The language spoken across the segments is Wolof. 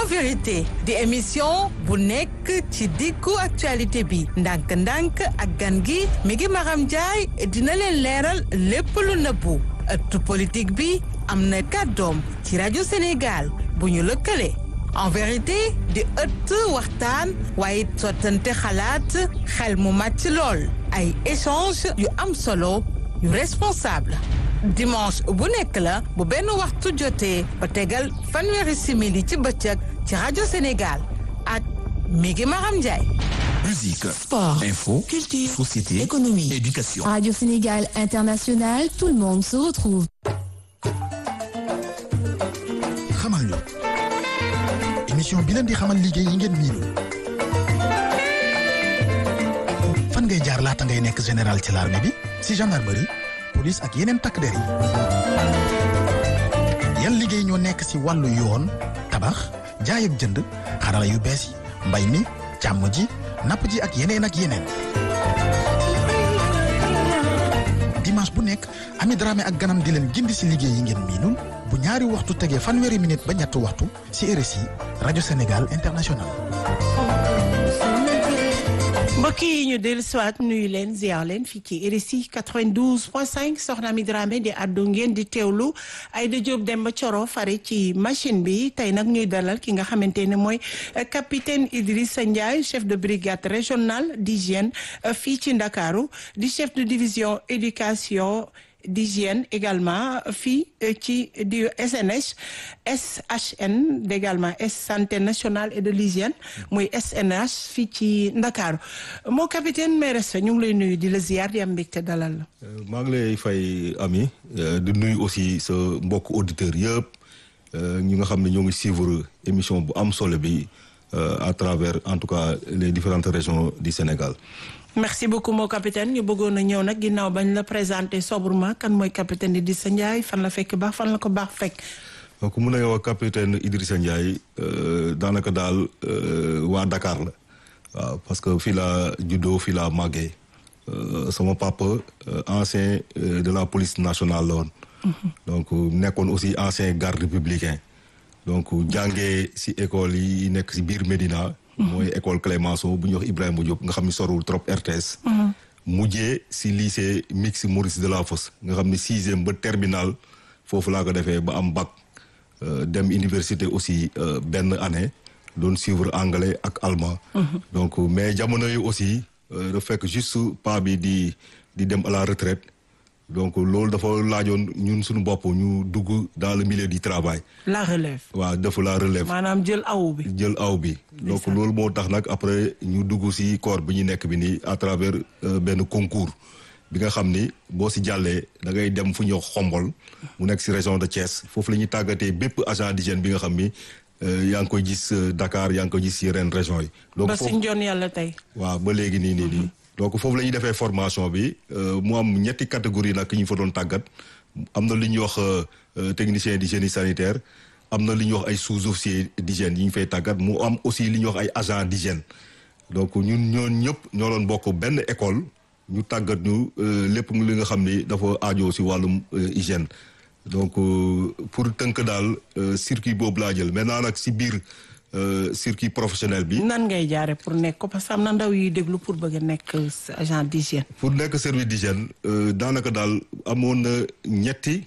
vérité di émission bu nekk ci diggu actualité bi ndànk-ndànk ak gan gi mi ngi Maram Ndiaye dina leen leeral lépp lu nëbbu ëttu politique bi am na kàddoom ci rajo Sénégal bu ñu lëkkale en vérité di ëtt waxtaan waaye sottante xalaat xel mu màcc lool ay échange yu am solo yu responsable dimanche bu nekk la bu benn waxtu jotee ba tegal fanweeri simili ci bëccëg ci rajo Sénégal ak Migi Maram Ndiaye. Musique, Sport, info, culture, société, économie. éducation. Radio Sénégal International, tout le monde se retrouve. xamal ñu émission bi leen di xamal liggéey yi ngeen miinul fan ngay jaar laata ngay nekk général ci l'armée bi si gendarmerie police ak yeneen takk der yi yan liggéey ñoo nekk si wàllu yoon tabax jaay ak jënd xarala yu bees yi mbay mi càmm ji napp ji ak yeneen ak yeneen dimanche bu nekk Ami Dramé ak ganam di leen gindi si liggéey yi ngeen miinul bu ñaari waxtu tegee fanweeri minute ba ñetti waxtu si RSI rajo Sénégal international. mbokk yi ñu dellu siwaat nuyu leen ziar leen fii ci RSI 92.5 soxna mi Dramé di àddu ngeen di teewlu Aïda Diop Demba Coro fare ci machine bi tey nag ñuy dalal ki nga xamante ne mooy capitaine Idrissa Ndiaye chef de brigade régionale d'hygiène fii ci Ndakaaru di chef de division éducation d'hygiène également fii ci di SNH SHN également S santé nationale et de l'hygiène muy SNH fii ci Ndakaaru moo capitaine may respect ñu ngi lay nuyu di la ziar di am mbégte dalal la maa ngi lay fay ami di nuyu aussi sa mbokk auditeurs yëpp ñi nga xam ne ñoo ngi suivre émission bu am solo bi à travers en tout cas les différentes régions du Sénégal merci beaucoup moo capitaine ñu bëggoon a ñëw nag ginnaaw bañ la présenté sobrement kan mooy capitaine Idrissa Ndiaye fan la fekk baax fan la ko baax fekk. donc mun na wax capitaine Idrissa Ndiaye daanaka daal waa Dakar la waaw parce que fii laa juddoo fii laa màggee sama papa ancien de la police nationale la woon. donc nekkoon aussi ancien garde républicain. donc jàngee si école yi nekk si biir Médina. mooy école Clémenceau bu ñuy wax Ibrahima Diop nga xam ni sorul trop RTS. mujjee si lycée mixte Maurice Delafosse nga xam ni sixième ba terminal foofu laa ko defee ba am bac dem université aussi benn année doon suivre anglais ak allemand. donc mais jamono yi aussi da fekk juste pas bi di di dem à la retraite. donc loolu dafa laajoon ñun suñu bopp ñu dugg dans le milieu du travail. la relève. waaw dafa la relève. maanaam jël aw bi. jël aw bi. donc loolu moo tax nag après ñu dugg ci corps bi ñu nekk bi nii à travers benn concours bi nga xam ni boo ci jàllee da ngay dem fu ñuy xombol mu nekk ci région de Thiès foofu la ñuy tàggatee bépp agent d'hygiène bi nga xam ni yaa ngi koy gis Dakar yaa ngi koy gis ci yeneen région yi. donc ba foofu si njoon yàlla tey. waaw ba léegi nii nii nii. donc foofu la ñuy defee formation bi mu am ñetti catégorie nag ñu fa doon tàggat am na li ñuy wax technicien d'hygiène sanitaire am na li ñuy wax ay sous-officier d'hygiène yi ñu fay tàggat mu am aussi li ñuy wax ay agent d'hygiène donc ñun ñoon ñëpp ñoo doon bokk benn école ñu tàggat ñu lépp li nga xam ni dafa aajoo si wàllum hygiène donc pour tënk daal circuit boobu laa jël maintenant nag si biir circuit professionnel bi. nan ngay jaare pour nekk ko parce que am na ndaw yuy déglu pour bëgg a nekk agent d'hygiène. pour nekk service d'hygiène daanaka daal amoon na ñetti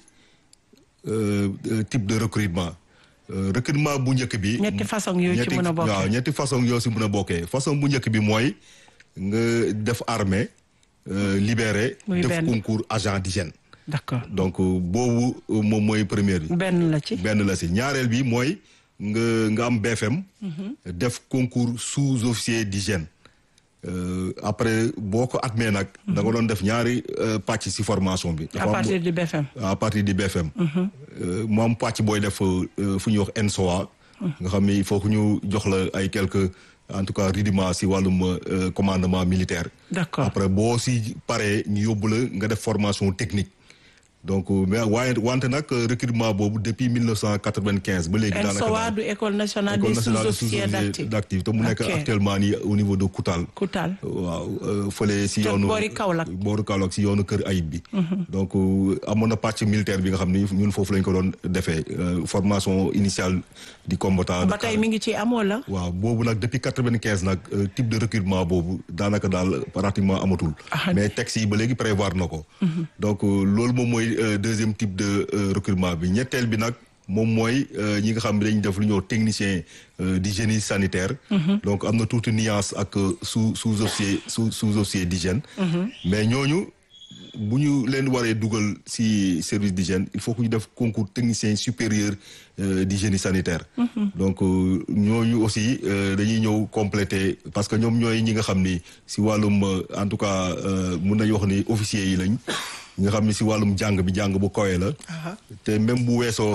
type de recrutement recrutement bu njëkk bi. ñetti façon yooyu ci mën a bokkee waaw ñetti façon yoo si mën a bokkee façon bu njëkk bi mooy nga def armée libéré. muy def benn. concours agent d'hygiène. d'accord donc boobu moom mooy première bi. benn la ci. benn la si ñaareel bi mooy nga nga am BFM. def concours sous-officier d'hygiène. Euh, après boo ko admee nag. da nga doon def ñaari euh, pàcc si formation bi. à dafa am- partir du BFM. à partir du BFM. Euh, mu am pàcc booy def euh, fu ñuy wax ENSOA. nga xam ni il faut que ñu jox la ay quelques en tout cas rudiments si wàllum euh, commandement militaire. d'accord après boo si paree ñu yóbbu la nga def formation technique donc mais waaye wante nag recrutement boobu depuis 1995 ba léegi. daanaka ENSOA du école nationale des sous-officiers d'actifs d'actifs te mu nekk actuellement nii au niveau de Koutal. Koutal waaw fële si yoonu. boori Kaolack boori Kaolack si yoonu Kër Ayib bi. donc amoon na pàcc militaire bi nga xam ni ñun foofu lañ ko doon defee formation initiale di combattant. ba tey mi ngi ci amoo la. waaw boobu nag depuis quatre-vingt-quinze nag type de recrutement boobu daanaka daal pratiquement amatul. mais texte yi ba léegi prévoir na ko. donc loolu moom mooy deuxième type de recrutement bi ñetteel bi nag moom mooy ñi nga xam ne dañuy def lu ñuy technicien di génie sanitaire. donc am na tuuti nuance ak sous sous-officier sous sous-officier d'hygiène. mais ñooñu. bu ñu leen waree dugal ci service d'hygiène il faut que ñu def concours technicien supérieur di génie sanitaire donc ñooñu aussi dañuy ñëw compléter parce que ñoom ñooy ñi nga xam ni ci wàllum en tout cas mun nañu wax ni officiers yi lañ ñi nga xam ni ci wàllum jàng bi jàng bu kawe la te même bu weesoo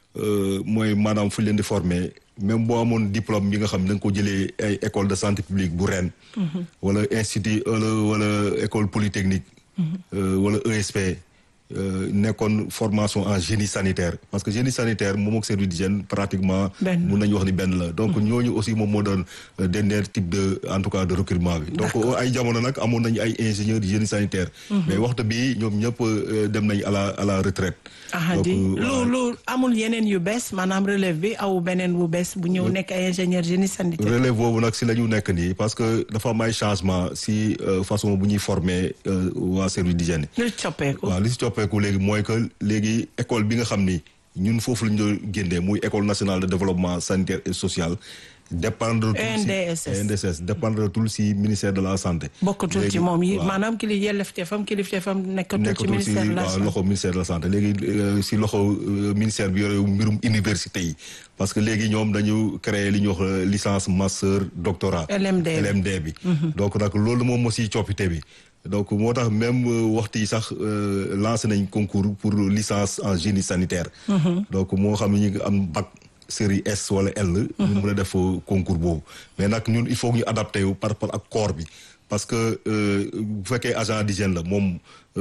mooy maanaam fu leen di former même boo amoon diplôme bi nga xam ne da nga ko jëlee ay école de santé publique bu Rennes wala institut wala wala école polytechnique wala ESP nekkoon formation en génie sanitaire parce que génie sanitaire moom ak service d'hygiène pratiquement mun nañu wax ni benn la donc ñooñu aussi moom moo doon dernier type de en tout cas de recrutement bi donc ay jamono nag amoon nañu ay ingénieurs génie sanitaire mais waxtu bi ñoom ñëpp dem nañ à la à la retraite di lu lu amul yeneen yu bees maanaam relève bi aw beneen bu bees bu ñëw nekk ay ingénieur génie sanitaire relève boobu nag si la ñu nekk nii parce que dafa am ay changement si façon bu ñuy former waa service d'hygiène li coppeeku waaw li si coppeeku léegi mooy que léegi école bi nga xam ni ñun foofu la ñu doon génnee muy école nationale de développement sanitaire et social dépendre ENDSS ENDSS dépendre tul si ministère de la santé bokkatul ci moom yi maanaam ki li yelleefteefam kilifteefam nekkatul ci ministère de la santé loxo ministère de la santé léegi si loxo ministère bi yore mbirum université yi parce que léegi ñoom dañu créer li ñuy wax licence master doctorat LMD LMD bi donc nag loolu moom moo si coppite bi donc moo tax même waxtu yi sax lancé nañ concours pour licence en génie sanitaire donc moo xam ne ñu ngi am bac série S wala L ñu mën a def concours boobu mais nag ñun il faut ñu adapté wu par rapport ak corps bi parce que bu fekkee agent d'hygiène la moom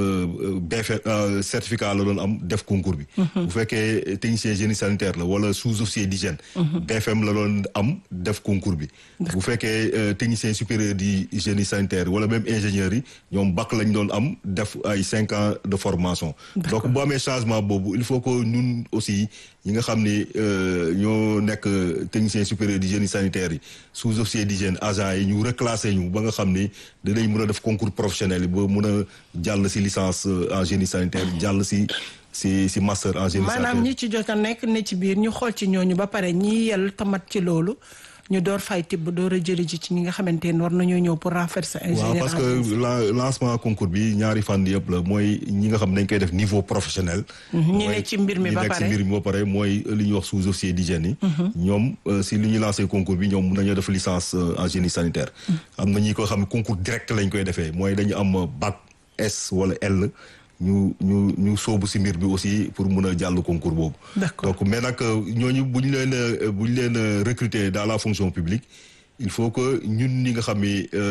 BF certificat la doon am def concours bi bu fekkee technicien génie sanitaire la wala sous-officier d'hygiène BFM la doon am def concours bi bu fekkee technicien supérieur di génie sanitaire wala même ingénieurs yi ñoom bac lañ doon am def ay cinq ans de formation donc boo amee changement boobu il faut que ñun aussi ñi nga xam ni ñoo nekk technicien supérieur di génie sanitaire yi sous-officier d'hygiène agent yi ñu reclasser ñu ba nga xam ni dinañ mën a def concours professionnel yi ba mën a jàll ci licence en génie sanitaire jàll ci ci ci master en génie sanitaire maanaam ñi ci jot a nekk ne ci biir ñu xool ci ñooñu ba pare ñi yel tamat ci loolu ñu door fay tibb door a jëli ji ci ñi nga xamante ne war nañoo ñëw pour renforcer ingénieur waaw parce que la lancement concours bi ñaari fànn yëpp la mooy ñi nga xam ne dañ koy def niveau professionnel ñi ne ci mbir mi ba ñi nekk pare ci mbir mi ba pare mooy li ñuy wax sous-officier d'hygiène yi ñoom si li ñuy lancé concours bi ñoom mun nañoo def licence en génie sanitaire am na ñi ko xam ne concours direct lañ koy defee mooy dañu am bac S wala L ñu ñu ñu soobu si mbir bi aussi pour mun a jàll concours boobu. D'accord. donc mais nag ñooñu bu ñu leen bu ñu leen recruter dans la fonction publique il faut que ñun ñi nga xam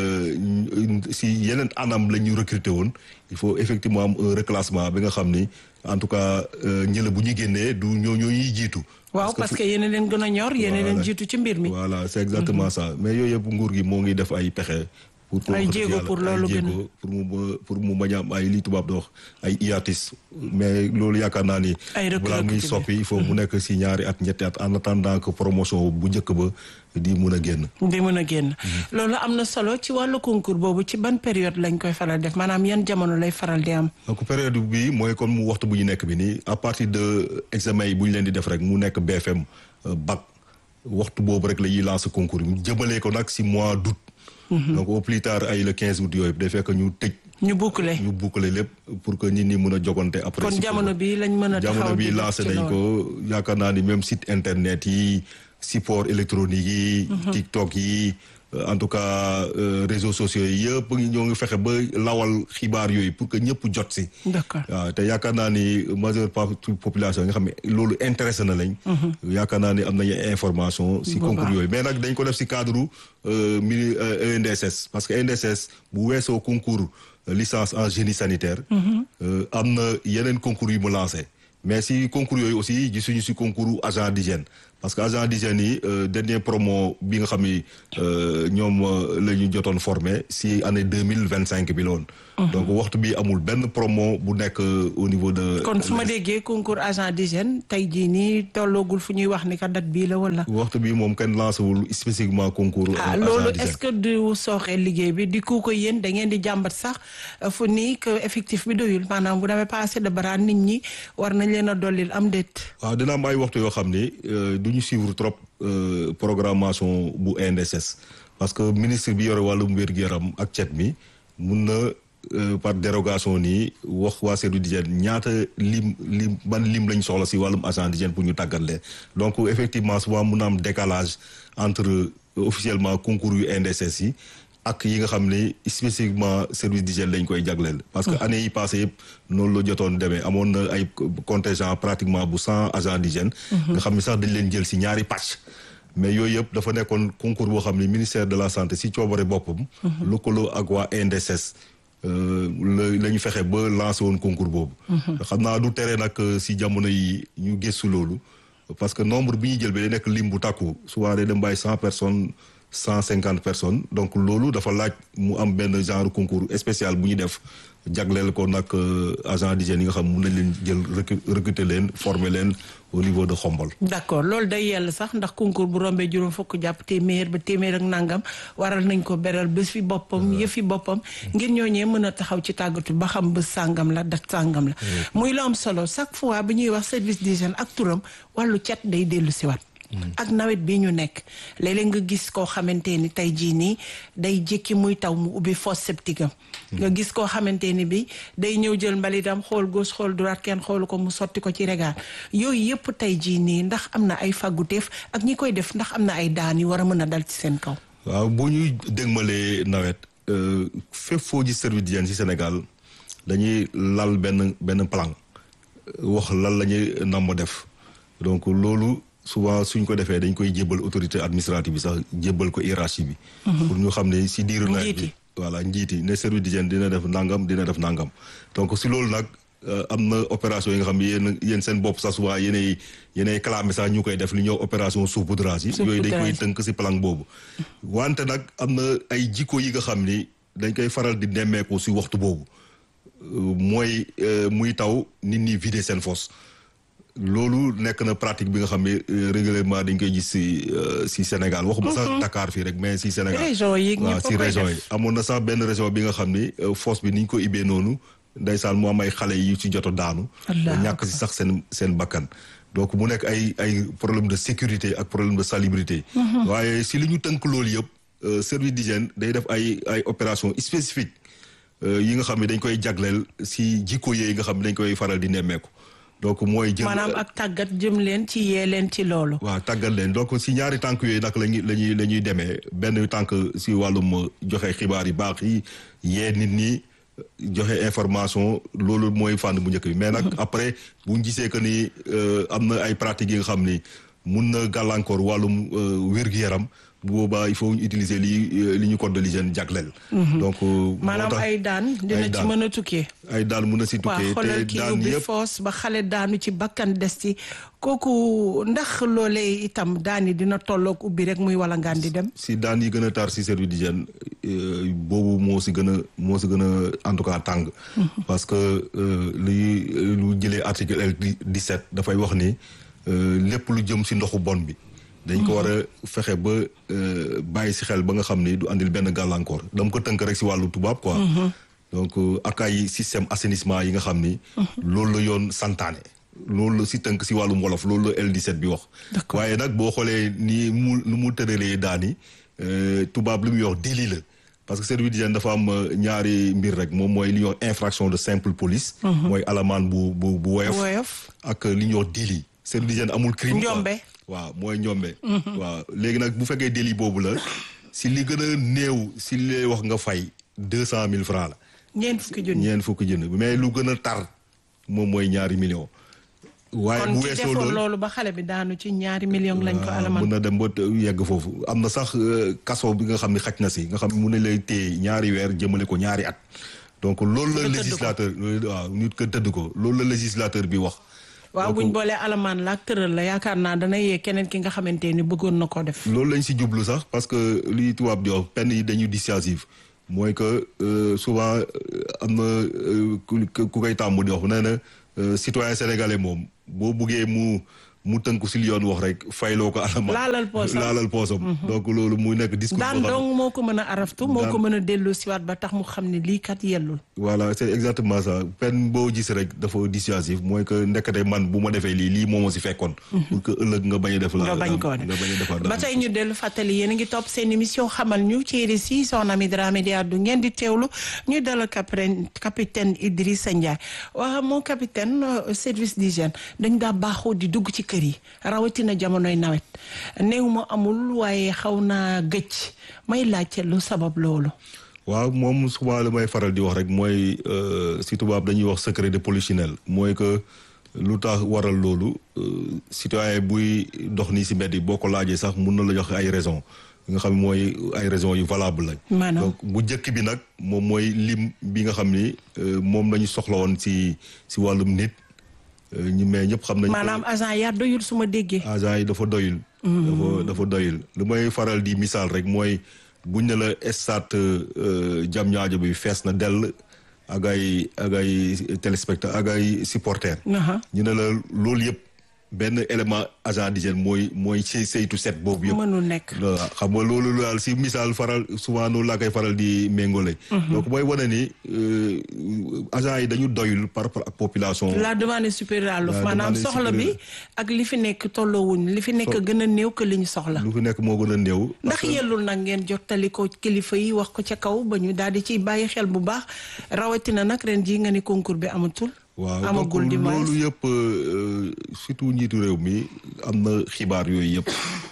ni si yeneen anam la ñu recruter woon il faut effectivement am un reclassement bi nga xam ni en tout cas ñële bu ñu génnee du ñoo ñoo ñuy jiitu. waaw parce que yéen a leen gën a ñor yéen a leen jiitu ci mbir mi. voilà c'est exactement ça mais yooyu yëpp nguur gi moo ngi def ay pexe. pour ay jéego pour loolu gën pour mu pour mu bañ a am ay li tubaab di wax ay hiatus mais loolu yaakaar naa ni. ay balaa muy soppi il faut mu nekk si ñaari at ñetti at en attendant que promotion bu njëkk ba di mun a génn. di mun a génn. loolu am na solo ci wàllu concours boobu ci ban période lañ koy faral def maanaam yan jamono lay faral di am. donc période bi mooy comme mu waxtu bu ñu nekk bi nii à partir de examen yi bu ñu leen di def rek mu nekk BFM bac waxtu boobu rek la ñuy lancer concours yi jëmalee ko nag si mois d'août. donc au plus tard ay le 15 août yooyu day fekk ñu tëj. ñu boucler ñu boucler lépp pour que nit ñi mën a jogante après. kon jamono bi lañ mën a taxaw jamono bi lancé nañ ko yaakaar naa ni même site internet yi support électronique yi. TikTok yi. en tout cas réseaux sociaux yi yëpp ñoo ngi fexe ba lawal xibaar yooyu pour que ñëpp jot si. d'accord waaw te yaakaar naa ni majeure partie population yi nga xam ne loolu intéressé na lañ. yaakaar naa ni am nañu information. si concours yooyu mais nag dañ ko def si cadre mini ENDSS parce que ENDSS bu weesoo concours licence en génie sanitaire. am na yeneen concours yu mu lancé mais si concours yooyu aussi gisuñu si concours agent d'hygiène parce que agent d'hygiène yi dernier promo bi nga xam ni ñoom la ñu jotoon formé si année deux mille vingt cinq bi la woon. donc waxtu bi amul benn promo bu nekk au niveau de. kon su ma déggee concours agent d'hygiène tey jii nii tolloogul fu ñuy wax ni ka date bii la wala. waxtu bi moom kenn lancé wul spécifiquement concours. ah agent loolu d'hygiène. est-ce que du sooxee liggéey bi di ku ko yéen da ngeen di jàmbat sax fu nii que effectif bi doyul maanaam bu demee pas assez de bras nit ñi war nañ leen a dollil am déet. waaw dina am ay waxtu yoo xam ni du ñu suivre trop euh, programmation bu INDSS parce que ministre bi yore wàllum wér-gu-yaram ak cet mi mun na euh, par dérogation nii wax waa service d'hygiène ñaata lim lim ban lim lañ soxla si wàllum agent d'hygiène pour ñu tàggat leen donc effectivement souvent mun na am décalage entre euh, officiellement concours yu INDSS yi ak yi nga xam ne spécifiquement service d'hygiène lañ koy jagleel. parce que année yi passé yëpp noonu la jotoon demee amoon na ay contingent pratiquement bu cent agents d'hygiène nga xam ne sax dañ leen jël si ñaari pàcc. mais yooyu yëpp dafa nekkoon concours boo xam ne ministère de la santé si coobare boppam. lëkkaloo ak waa INDSS. la la ñu fexe ba lancé woon concours boobu. xam naa du tere nag si jamono yi ñu gëstu loolu. parce que nombre bi ñuy jël ba day nekk lim bu takku souvent day dem bàyyi cent personnes cent cinquante personnes donc loolu dafa laaj mu am benn genre concours spécial bu ñu def jagleel ko nag agent d'hygiène yi nga xam mun nañ leen jël recru- recruter leen former leen au niveau de Xombol. d'accord loolu day yell sax ndax concours bu rombee juróom fukk jàpp téeméer ba téeméer ak nangam waral nañ ko beral bés fi boppam yëfi boppam ngir ñooñee mën a taxaw ci tàggatu ba xam bés sàngam la dat sàngam la muy lu am solo chaque fois bi ñuy wax service d'hygiène ak turam wàllu cet day dellu siwaat ak nawet bi ñu nekk léeg-léeg nga gis koo xamante ni tey jii nii day jékki muy taw mu ubbi fosse septique am nga gis koo xamante ni bi day ñëw jël mbalitam xool gauche xool droite kenn xoolu ko mu sotti ko ci regard yooyu yëpp tey jii nii ndax am na ay fagguteef ak ñi koy def ndax am na ay daan yu war a mën a dal ci seen kaw waaw bu ñuy dégmalee nawet euh, fépp foo gis service d'hygiène ci Sénégal dañuy lal benn benn plan wax lan la ñuy namm def donc loolu souvent suñ ko defee dañ koy jébbal autorité administrative bi sax jébbal ko hiérarchie bi. pour ñu xam ne si diiru nawet Njiit bi. yi. voilà njiit yi ne service d'hygiène dina def nangam dina def nangam donc si loolu nag euh, am na opération yi nga xam ne yéen yéen seen bopp sax souvent yéenay yéenay clamé sax ñu koy def li ñuy wax opération saupoudrage yi. yooyu dañ koy Saupoudrage. tënk si plan boobu. wante nag am na ay jikko yi nga xam ni dañ koy faral di nemmeeku si waxtu boobu Euh, mooy euh, muy taw nit ñi vider seen fosse. loolu nekk na pratique bi nga xam ne euh, régulièrement dañ koy gis si euh, si Sénégal waxuma sax Dakar fii rek mais si Sénégal Région yi waaw ñëpp a si koy région def. yi amoon na sax benn région bi nga xam ni euh, fosse bi ni ñu ko ibbee noonu ndeysaan mu am ay xale yu ci joto daanu Allahu ñàkk si sax seen seen bakkan donc mu nekk ay ay problème de sécurité ak problème de salubrité waaye si li ñu tënk loolu yëpp euh, service d'hygiène day def ay ay opération spécifique euh, yi nga xam ne dañ koy jagleel si jikko yi nga xam ne dañ koy faral di nemmeeku donc mooy jël maanaam ak tàggat jëm leen ci yee leen ci loolu waaw tàggat leen donc si ñaari tànk yooyu nag lañuy lañuy la ñuy demee benn tànk si wàllum joxe xibaar yi baax yi yee nit ñi joxe information loolu mooy fànn bu njëkk bi mais nag après bu ñu gisee que ni euh, am na ay pratiques yi nga xam ni mun na gàllankoor wàllum euh, wér-gu-yaram bu boobaa il faut ñu utiliser li li ñu code de l'hygiène jagleel. donc euh, moo maanaam tax ay daan dina ci daan. mën a tukkee ay daan mun na si waaw tukkee xoolal te kii daan ubbi yëpp foos ba xale daanu ci bakkan des ci kooku ndax loolee itam daan yi dina tolloog ubbi rek muy wala ngaan di dem si daan yi gën a tar si service d'hygiène euh, boobu moo si gën a moo si gën a en tout cas tàng parce que euh, li lu jëlee article L 17 dafay wax ni euh, lépp lu jëm si ndoxu bon bi dañ ko war a fexe ba euh, bàyyi si xel ba nga xam ni du andil benn gàllankoor dama ko tënk rek si wàllu tubaab quoi donc euh, ak ay système assainissement yi nga xam ni loolu la yoon santaane loolu la si tënk si wàllum wolof loolu la L17 bi wax D'accord. waaye nag boo xoolee ni mu nu mu tëralee daani euh, tubaab li muy wax délit la parce que service d'hygiène dafa am euh, ñaari mbir rek moom mooy li ñuy wax infraction de simple police mooy alamaan bu bu bu woyof woyof ak li ñuy wax délit service d'hygiène amul crime quoi. Njombe. waaw mooy njombe waaw léegi nag bu fekkee délit boobu la si li gën a néew si li lay wax nga fay deux cent mille francs la ñeent fukki junni ñeent fukki jënd mais lu gën a tar moom mooy ñaari millions waaye kon bu ci weesoo defoon loolu loolu ba xale bi daanu ci ñaari million lañ ko waaw, alaman mun na dem ba te- yegg foofu am na sax euh, kaso bi nga xam ne xaj na si nga xam ne mun na lay téye ñaari weer jëmale ko ñaari at donc loolu la Nga tëdd ko. législateur waaw nit ko tëdd ko loolu la législateur bi wax waaw Donc, buñ boolee alamaan la ak tëral la yaakaar naa dana yee keneen ki nga xamante ni bëggoon na ko def. loolu lañ si jublu sax parce que li tubaab di wax peine yi dañu dissuasive mooy que euh, souvent euh, am na euh, ku ku koy tàmm di wax nee na euh, citoyen sénégalais moom boo buggee mu mu tënku si li yoon wax rek fayloo ko alamaan Laalal poosam. laalal poosam donc loolu muy nekk discours daan boo xam ne- dong moo ko mën a araftu moo Daan. ko mën a delloo siwaat ba tax mu xam ne lii kat yellul. voilà c'est exactement ça peine boo gis rek dafa dissuasif mooy que ndekete man bu ma defee lii lii moo ma si fekkoon. pour que ëllëg nga bañ a def. la nga bañ koo nga bañ a defaat ba tey ñu dellu fàttali yéen a ngi topp seen émission xamal ñu ci RSI soxna mi Dramé di àddu ngeen di teewlu ñu dalal capitaine capitaine Idrissa Ndiaye waaw mon capitaine euh, service d'hygiène dañ daa baaxoo di dugg ci kër yi rawatina jamonoy nawet néew ma amul waaye xaw naa gëj may laajte lu sabab loolu. waaw moom souvent li may faral di wax rek mooy euh, si tubaab dañuy wax secret de polichinelle mooy que lu tax waral loolu euh, citoyen buy dox nii si mbedd yi boo ko laajee sax mun na la jox ay raisons yi nga xam ne mooy ay raisons yu valable lañ. Maanaam? donc bu njëkk bi nag moom mooy lim bi nga xam ni euh, moom la ñu soxla woon si si wàllum nit euh, ñu mais ñëpp xam nañ ko- maanaam agent yaa doyul su ma déggee. agent yi dafa doyul. dafa dafa doyul lu may faral di misaal rek mooy buñ ne la stade jam ñaajo bi fees na dell ak ay ak ay téléspectateurs ak ay supporters. Aha. ñu ne la loolu yëpp benn élément agent d'hygiène mooy mooy say saytu set boobu yëpp. mënul nekk. voilà xam nga loolu daal si misaal faral souvent noonu laa koy faral di méngole. donc mooy wane ni euh, agent yi dañu doyul par rapport ak population. la demande supérieure à l'offre La maanaam demande soxla bi supérieure. ak li fi nekk tolloowuñ li fi nekk gën a néew que li ñu soxla lu fi nekk moo gën a néew. ndax yellul nag ngeen jottali ko kilifa yi wax ko ca kaw ba ñu daal di ciy bàyyi xel bu baax rawatina nag ren jii nga ni concours bi amatul waaw donc amagul di moins loolu yëpp euh, surtout njiitu réew mi am na xibaar yooyu yëpp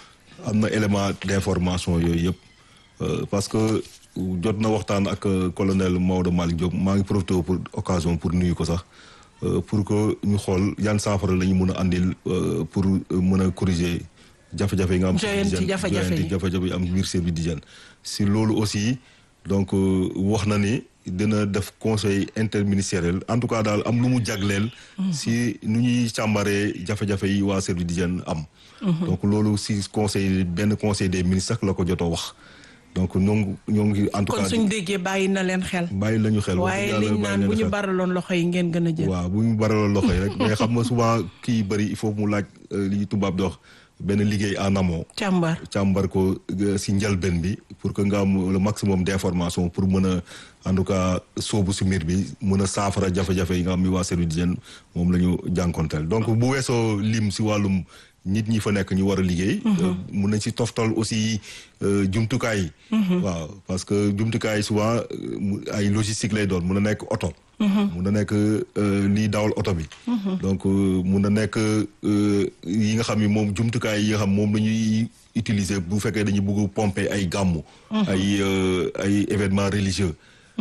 am na élément d'information yooyu yëpp euh, parce que jot na waxtaan ak euh, colonel Maodo Malick Diop maa ngi profité pour occasion pour nuyu ko sax euh, pour que ñu xool yan saafara la ñu mën a andil euh, pour euh, mën a corriger jafe-jafe yi nga am. Joyanti d'hygiène, jafe-jafe yi. joyanti jafe-jafe yi am biir service d'hygiène si loolu aussi donc euh, wax na ni dina def conseil interministériel en tout cas daal am lu mu jagleel. si nu ñuy càmbaree jafe-jafe yi waa service d'hygiène am. donc loolu si conseil benn conseil des ministres sax la ko jotoo wax donc ñoo ngi ñoo ngi en tout kon cas suñ déggee bàyyi na leen xel bàyyi lañu xel. wax waaye dëgg yàlla liñ bàyyi naan lañu bu ñu xel. baraloon loxo yi ngeen gën a jël waaw bu ñu baraloon loxo yi rek mais xam nga souvent kii bëri il faut mu laaj euh, li tubaab di wax benn liggéey en amont. càmbar càmbar ko euh, si njëlbeen bi pour que nga am le maximum d'information pour mën a en tout cas soobu si mbir bi mën a saafara jafe-jafe yi nga xam ni waa service d'hygiène moom la ñu jànkonteel donc bu weesoo lim si wàllum nit ñi fa nekk ñu war a liggéey. euh, mun nañ si toftal aussi euh, jumtukaay yi. waaw parce que jumtukaay yi souvent euh, mu- ay logistique lay doon mun a nekk oto. mun na nekk euh, lii dawal oto bi. donc euh, mun na nekk euh, yi nga xam ni moom jumtukaay yi nga xam moom la ñuy utiliser bu fekkee dañuy bëgg pomper ay gàmmu. ay euh, ay événements religieux.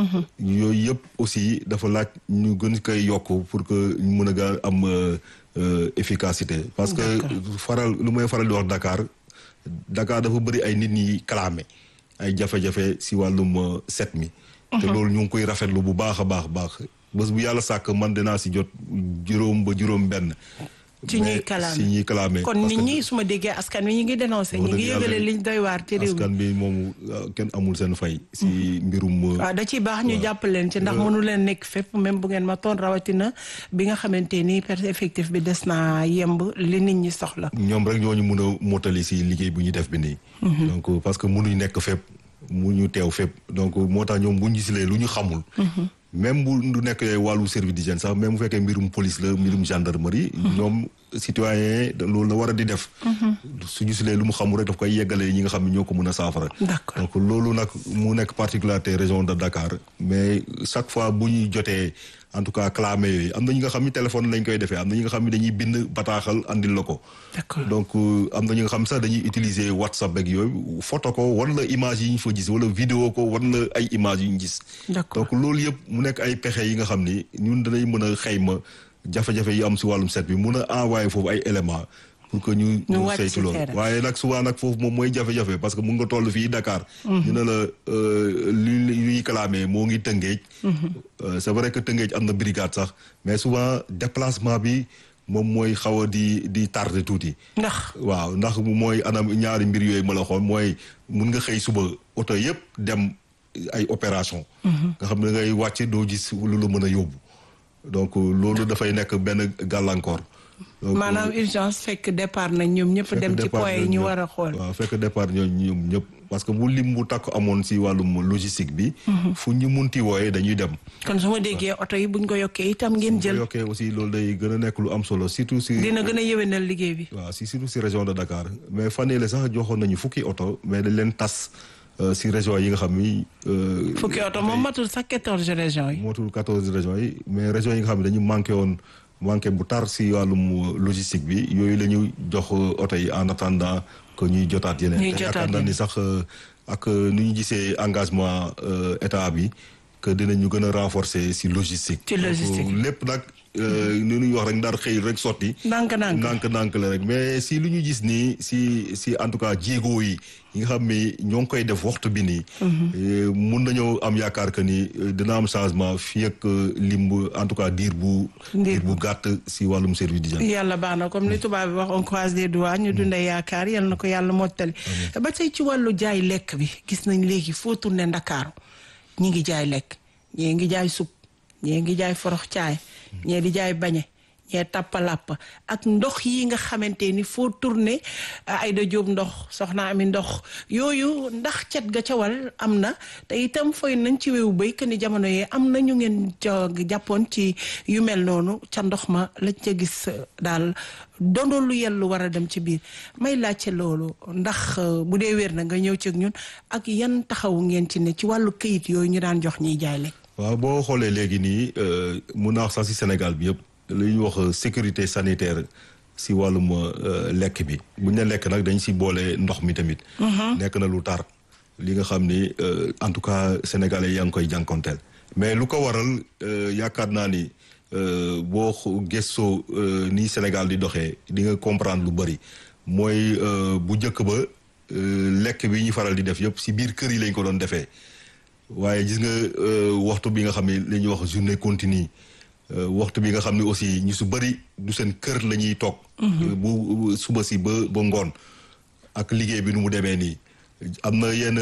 yooyu yëpp aussi dafa laaj ñu gën koy yokk pour que ñu mën a gaa am euh, euh, efficacité. parce que faral lu may faral di wax Dakar Dakar dafa bëri ay nit ñi clamé ay jafe-jafe si wàllum euh, set mi. te loolu ñu ngi koy rafetlu bu baax a baax baax bés bu yàlla sàkk man dinaa si jot juróom ba juróom benn. ci ñuy mais kalaame si ñuy clamé. kon parce nit que- ñi su ma déggee askan wi ñu ngi dénoncé ñu wax ngi dëgg yàlla yëgale liñ doy waar ci réew mi askan bi moom ah, kenn amul seen fay. si mbirum. euh, waaw da ciy baax ñu jàpp leen ci ndax mënu leen nekk fépp même bu ngeen ma toon rawatina bi nga xamante ni per effectif bi des naa yemb li nit ñi soxla ñoom rek ñooñu mun a mottali si liggéey bu ñu def bi nii. donc euh, parce que mënuñ nekk fépp mu ñu teew fépp donc moo tax ñoom bu ñu gisilee lu ñu xamul. même bu du nekk wàllu service d'hygiène sax même bu fekkee mbirum police la mbirum gendarmerie. ñoom citoyen yi loolu la war a di def. su gisilee lu mu xamul rek daf koy yeggalee ñi nga xam ne ñoo ko mën a saafara. D'accord. donc loolu nag mu nekk particularité région de Dakar mais chaque fois bu ñuy jotee en tout cas clamé yooyu am na ñi nga xam ni téléphone lañ koy defee am na ñi nga xam ni dañuy bind bataaxal andil la ko. d'accord donc euh, am na ñi nga xam sax dañuy utiliser WhatsApp ak yooyu photo ko wan la image yi ñu fa gis wala vidéo ko wan la ay image yu ñu gis. D'accord. donc loolu yëpp mu nekk ay pexe yi nga xam ni ñun danañ mën a xayma jafe-jafe yi am si wàllum set bi mun a envoyer foofu ay éléments pour que ñu Ñu ñu wàcc saytu ci loolu terrain. waaye nag souvent nag foofu moom mooy jafe-jafe parce que mun nga toll fii Dakar ñu ne la euh, li li ñuy clamé moo ngi Tëngéej Euh, c'est vrai que Tëngéej am na brigade sax mais souvent déplacement bi moom mooy xaw a di di tardé tuuti ndax waaw ndax mooy anam ñaari mbir yooyu ma la xool mooy mun nga xëy suba oto yëpp dem ay opération nga xam ne ngay wàcc doo gis lu la mën a yóbbu donc loolu dafay nekk benn gàllankoor donc maanaam urgence fekk départ nañ ñoom ñëpp fekk dem ci départ point yi ñoom ñu ñëpp. war a xool waaw fekk départ ñooñu ñoom ñëpp parce que bu lim bu takk amoon si wàllum logistique bi fu ñu munti wooyee dañuy dem kon su ma déggee oto yi buñ ko yokkee itam ngeen bu jël yokkee aussi loolu day gën a nekk lu am solo surtout si dina gën a yéwénal liggéey bi waaw si surtout si région de Dakar mais fan yii la sax joxoon nañu fukki oto mais dañ leen tas euh, si région yi nga xam ni. euh, fukki oto moom matul sax quatorze régions yi mootul quatorze régions yi mais régions yi nga xam ne dañu manqué woon manqué bu tar si wàllum logistique bi yooyu la ñu jox oto yi en attendant que ñuy jotaat yeneen. Ñuy te jotaat yaakaar naa ni sax euh, ak euh, nu ñu gisee engagement euh, état bi que dinañu gën a renforcer si logistique. Ci logistique. Donc, lépp nag euh, ni ñuy wax rek ndar xëy rek sotti. ndànk-ndànk ndànk-ndànk la rek mais si lu ñu gis nii si si en tout cas jéego yi yi nga xam ni ñoo ngi koy def waxtu bi nii. eh, mun nañoo am yaakaar que ni eh, dina am changement fii ak eh, lim bu en tout cas diir bu. Diir diir bu gàtt si wàllum service d'hygiène. yàlla baax na comme ni tubaab bi wax on croise les doigts ñu dundee yaakaar yal na ko yàlla mottali ba tey ci wàllu jaay lekk bi gis nañ léegi foo tourné ndakaaru ñi ngi jaay lekk ñee ngi jaay sup ñee ngi jaay forox caay ñee di jaay bañe ñee tappalàpp ak ndox yi nga xamante ni foo tourné ay da jóob ndox soxna ami ndox yooyu ndax cet ga ca wal am na te itam foy nañ ci wewu béy que ni jamono yee am na ñu ngeen ca jàppoon ci yu mel noonu ca ndox ma lañ ca gis euh, daal dondoo lu yellu war a dem ci biir may laajte loolu ndax euh, bu dee wér na nga ñëw ci ak ñun ak yan taxawu ngeen ci ne ci wàllu këyit yooyu ñu daan jox ñiy jaay lekk waaw boo xoolee léegi nii euh, mun naa wax sax si Sénégal bi yëpp li ñuy wax euh, sécurité sanitaire si wàllum euh, lekk bi bu ñu ne lekk nag dañ si boole ndox mi tamit. nekk na lu tar li nga xam ni euh, en tout cas sénégalais yaa ngi koy jànkonteel mais lu ko waral euh, yaakaar naa ni euh, boo xo- gëstoo euh, ni Sénégal di doxee di nga comprendre lu bëri mooy euh, bu njëkk ba euh, lekk bi ñu faral di def yëpp si biir kër yi lañ ko doon defee. waaye gis nga euh, waxtu bi nga xam ne li ñuy wax journée continue euh, waxtu bi nga xam ne aussi ñu su bëri du seen kër la ñuy toog. Euh, bu bu- suba si ba ba ngoon ak liggéey bi nu mu demee nii am na yenn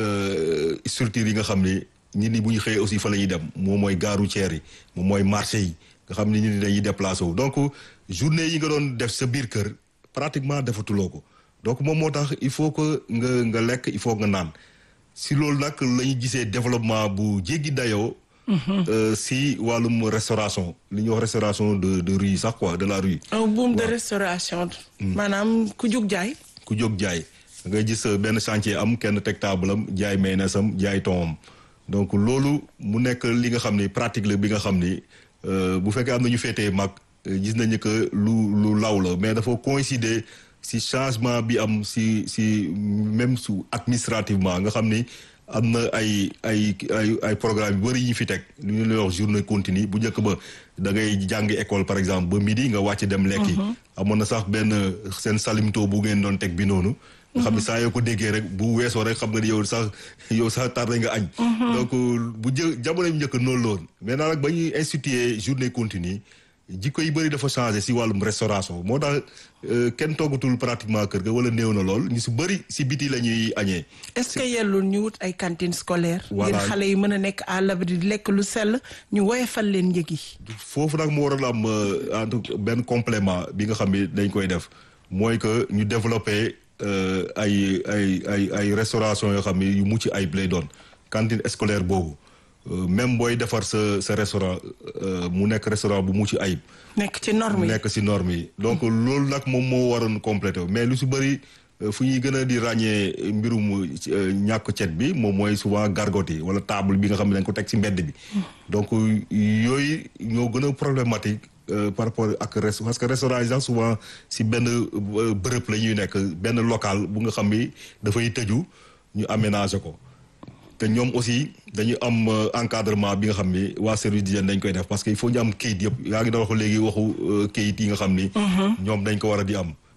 euh, structures yi nga xam ni nit ñi bu ñu xëyee aussi fa la ñuy dem moom mooy gare routière yi moom mooy marché yi nga xam ni nit ñi dañuy déplacé wu donc journée yi nga doon def sa biir kër pratiquement defatuloo ko donc moom moo tax il faut que nga nga lekk il faut nga naan. si loolu nag la ñu gisee développement bu jéggi dayoo. euh, si wàllum restauration li ñuy wax restauration de de rue sax quoi de la rue. un boom de restauration maanaam ku jug jaay ku jóg jaay da ngay gis euh, benn chantier am kenn teg taabalam jaay mayonnaise am jaay thon donc loolu mu nekk li nga xam ni pratique la bi nga xam ni euh, bu fekkee am na ñu féetee mag euh, gis nañu que lu lu law la mais dafa coïncider si changement bi am si si même su administrativement nga xam ni am na ay ay ay ay programme yu bëri yi ñu fi teg lu ñu lay wax journée continue bu njëkk ba da ngay jàngi école par exemple ba midi nga wàcc dem lekki amoon na sax benn seen salimto bu ngeen doon teg bi noonu nga xam ne saa yoo ko déggee rek bu weesoo rek xam nga ni yow sax yow sax tardé nga añ donc bu jë jamono yu njëkk noonu la woon maintenant nag ba ñuy instituer journée continue jikko yi bëri dafa changé si wàllum restauration moo tax euh, kenn toggatul pratiquement kër ga wala néew na lool ñu si bëri si biti la ñuy añee est-ce que yellul ñu wut ay cantine scolaire Voilà. ngir xale yi mën a nekk à l'abri di lekk lu sell ñu woyofal leen njëg yi foofu nag mu waroon am euh, en tout cas benn complément bi nga xam ni dañ koy def mooy que ñu développé euh, ay ay ay ay restauration yoo xam ni yu mucc ayib lay doon cantine scolaire boobu euh, même booy defar sa sa restaurant euh, mu nekk restaurant bu mucc ayib nekk ci norme yi nekk si norme yi donc loolu nag moom moo waroon complété mais lu si bëri euh, fu ñuy gën a di ràññee mbirum euh, ñàkk cet bi moom mooy souvent gargote yi wala table bi nga xam ne dañ ko teg si mbedd bi donc yooyu ñoo gën a problématique euh, par rapport ak rest parce que restaurant yi sax souvent si benn euh, bërëb la ñuy nekk benn local bu nga xam ni dafay tëju ñu aménager ko te ñoom aussi dañu am euh, encadrement bi nga xam ni waa service d'hygiène dañ koy def parce que il faut ñu am kayit yëpp yaa ngi doon wax léegi waxu euh, kayit yi nga xam ni. ñoom dañ ko war a di am.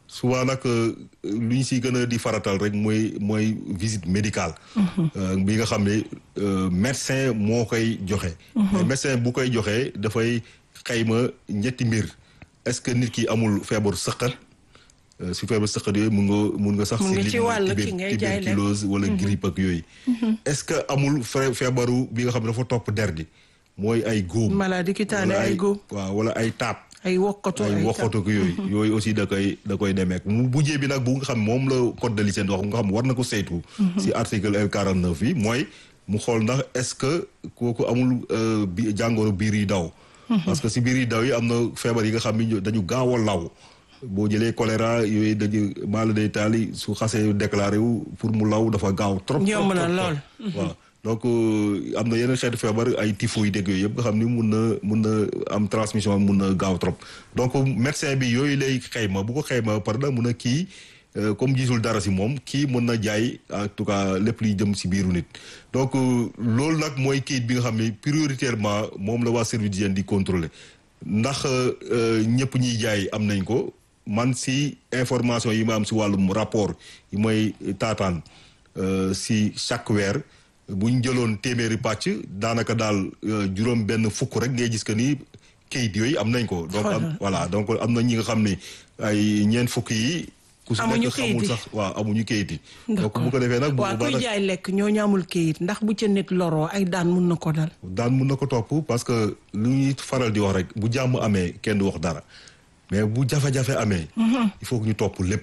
souvent nag lu ñu si gën a di faratal rek mooy mooy visite médicale. bi nga xam ne médecin moo koy joxe. mais médecin bu koy joxe dafay xayma ñetti mbir est-ce que nit ki amul feebar sëqat su feebar sëqat yooyu mun nga mun nga sax. mun nga si ci wàll ki ngay jaay lekk tuberculose wala grippe ak yooyu. est-ce que amul feebaru bi nga xam ne dafa topp der di mooy ay góom. maladie cutané ay góom. waaw wala ay taab. ay wokkatu ay wokkatu ak yooyu. yooyu aussi da koy da koy demeek mu bujjee bi nag bu nga xam moom la code de l'hygiène wax nga xam war na ko saytu. si article L 49 bi mooy mu xool ndax est-ce que kooku amul bi jàngoro biir yi daw. parce que si biir yi daw yi am na feebar yi nga xam ni dañu gaaw a law. boo jëlee choléra yooyu dañu maala day taali su xasee déclaré wu pour mu law dafa gaaw trop. yomb na lool waaw donc am na yeneen xeetu feebar ay typhoïde dégg yooyu yëpp nga xam ni mun na mun na am transmission mun na gaaw trop donc médecin bi yooyu lay xayma bu ko xayma par na mun a kii comme gisul dara si moom kii mën na jaay en tout cas lépp luy jëm si biiru nit donc loolu nag mooy kayit bi nga xam ne prioritairement moom la waa service d'hygiène di contrôler ndax ñëpp ñuy jaay am nañ ko man si information yi ma am si wàllum rapport yi mooy taataan si chaque weer bu ñu jëloon téeméeri pàcc daanaka daal juróom benn fukk rek ngay gis que ni kayit yooyu am nañ ko. donc am voilà donc am na ñi nga xam ne ay ñeent fukk yi. ku si nekk xamul sax waaw amuñu kayit yi. donc bu ko defee nag. bu waaw kuy jaay lekk ñoo ñaamul kayit ndax bu ca nit loroo ay daan mun na ko dal. daan mun na ko topp parce que lu ñuy faral di wax rek bu jàmm amee kenn du wax dara mais bu jafe-jafe amee. il faut que ñu topp lépp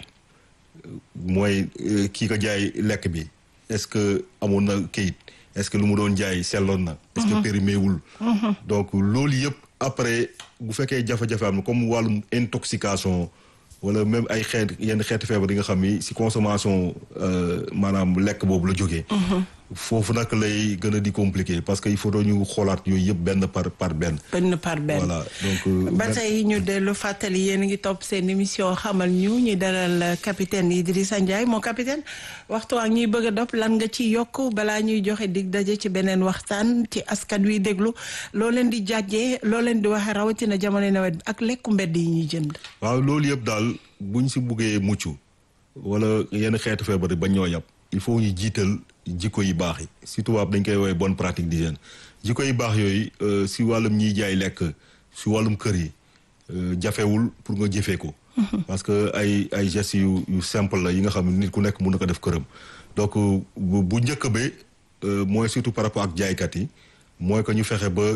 mooy kii ko jaay lekk bi. est-ce que amoon na kayit est-ce que lu mu doon jaay selloon na. est-ce que périmé wul. donc loolu yëpp après bu fekkee jafe-jafe am na comme wàllum intoxication wala même ay xeet yenn xeeti feebar yi nga xam ni si consommation maanaam lekk boobu la jógee. foofu nag lay gën a di compliqué parce que il faut ñu xoolaat yooyu yëpp benn par par benn. benn par benn voilà donc. ba tey ñu dellu fàttali yéen a ngi topp seen émission xamal ñu ñu dalal capitaine Idrissa Ndiaye moo capitaine waxtu waa ñuy bëgg a dop lan nga ci yokk balaa ñuy joxe dig daje ci beneen waxtaan ci askan wi déglu loo leen di jàjjee loo leen di waxee rawatina jamono nawet bi ak lekku mbedd yi ñuy jënd. waaw loolu yëpp daal buñ si buggee mucc wala yenn xeetu feebar yi ba ñoo yàpp il faut ñu jiital. jikko yi baax yi si tubaab dañ koy woowee bonne pratique d'hygiène jikko yi baax yooyu si wàllum ñiy jaay lekk si wàllum kër yi jafewul pour nga jëfee ko. parce que ay ay gestes yu yu simple la yi nga xam ne nit ku nekk mën na ko def këram. donc bu njëkk ba mooy surtout par rapport ak jaaykat yi mooy que ñu fexe ba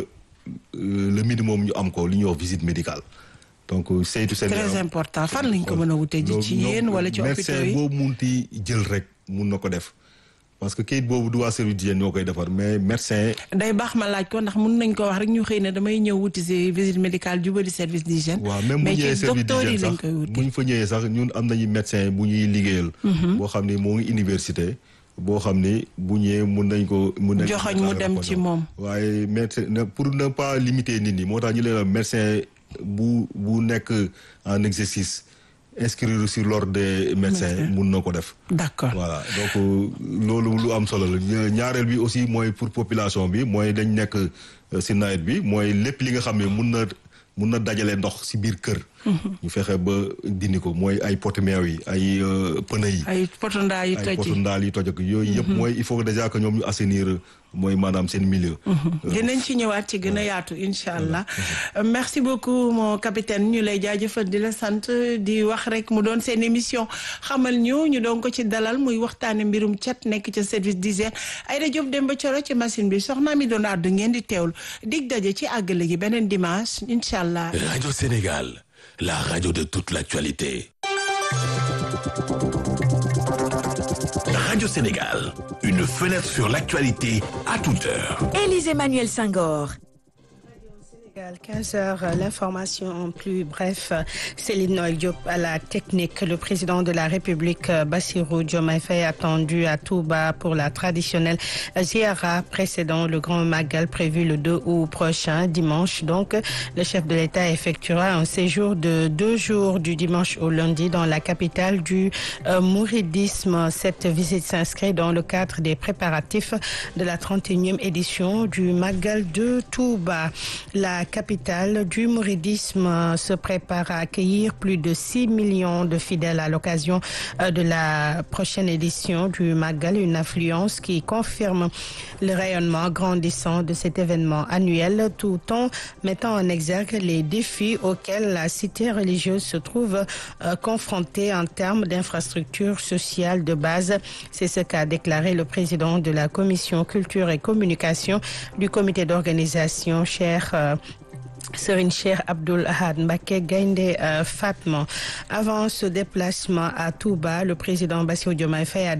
le minimum ñu am ko li ñuy wax visite médicale. donc saytu seen très important fan lañ ko mën a wute ji ci yéen wala ci hôpitaux yi médecin boobu munti jël rek mun na ko def. parce que kayit boobu du waa service d'hygiène ñoo koy defar mais médecin. day baax ma laaj ko ndax mun nañ ko wax rek ñu xëy na damay ñëw wuti si visite médicale jubali service d'hygiène. waaw même bu ñëwee service d'hygiène sax bu ñu fa ñëwee sax ñun am nañu médecin bu ñuy liggéeyal. boo xam ni moo ngi université. boo xam ni bu ñëwee mun nañ ko. mun nañ joxoñ mu dem ci moom. waaye médecin pour ne pas limiter nit ñi moo tax ñu leen médecin bu bu nekk en exercice. inscrire sur l'ordre des médecins mun na ko def d'accord voilà donc loolu lu am solo la ñaareel bi aussi mooy pour population bi mooy dañ nekk si nawet bi mooy lépp li nga xam ne mun na mun na dajale ndox si biir kër ñu fexe ba dindi ko mooy ay poti meew yi ay pneu yi ay potondaa yi toj ay potondaal yi toj ak yooyu yëpp mooy il faut que déjà que ñoom ñu assainir mooy maanaam seen milieu. dinañ ci ñëwaat ci gën a yaatu incha allah. merci beaucoup mon capitaine ñu lay jaajëfal di la sant di wax rek mu doon seen émission xamal ñu ñu doon ko ci dalal muy waxtaane mbirum cat nekk ca service d'hygiène Aïda Diop Demba Coro ci machine bi soxna mi doon àddu ngeen di teewlu dig daje ci àggale gi beneen dimanche incha allah. Radio Sénégal, la radio de toute l'actualité. Radio Sénégal, une fenêtre sur l'actualité à toute heure. Élise Emmanuel Senghor. 15 heures, l'information en plus bref. Céline Noël Diop à la technique. Le président de la République, Bassirou Diomaye Faye, attendu à Touba pour la traditionnelle ziara précédant le Grand Magal prévu le 2 août prochain, dimanche. Donc, le chef de l'État effectuera un séjour de deux jours du dimanche au lundi dans la capitale du euh, mouridisme. Cette visite s'inscrit dans le cadre des préparatifs de la 31e édition du Magal de Touba. La capitale du mouridisme se prépare à accueillir plus de 6 millions de fidèles à l'occasion de la prochaine édition du Magal, une affluence qui confirme le rayonnement grandissant de cet événement annuel tout en mettant en exergue les défis auxquels la cité religieuse se trouve confrontée en termes d'infrastructures sociales de base. C'est ce qu'a déclaré le président de la commission culture et communication du comité d'organisation, cher euh, Serine Cheikh Abdoul Ahad Mbacké Gaïndé euh, Fatma. Avant ce déplacement à Touba, le président Bassirou Diomaye Faye a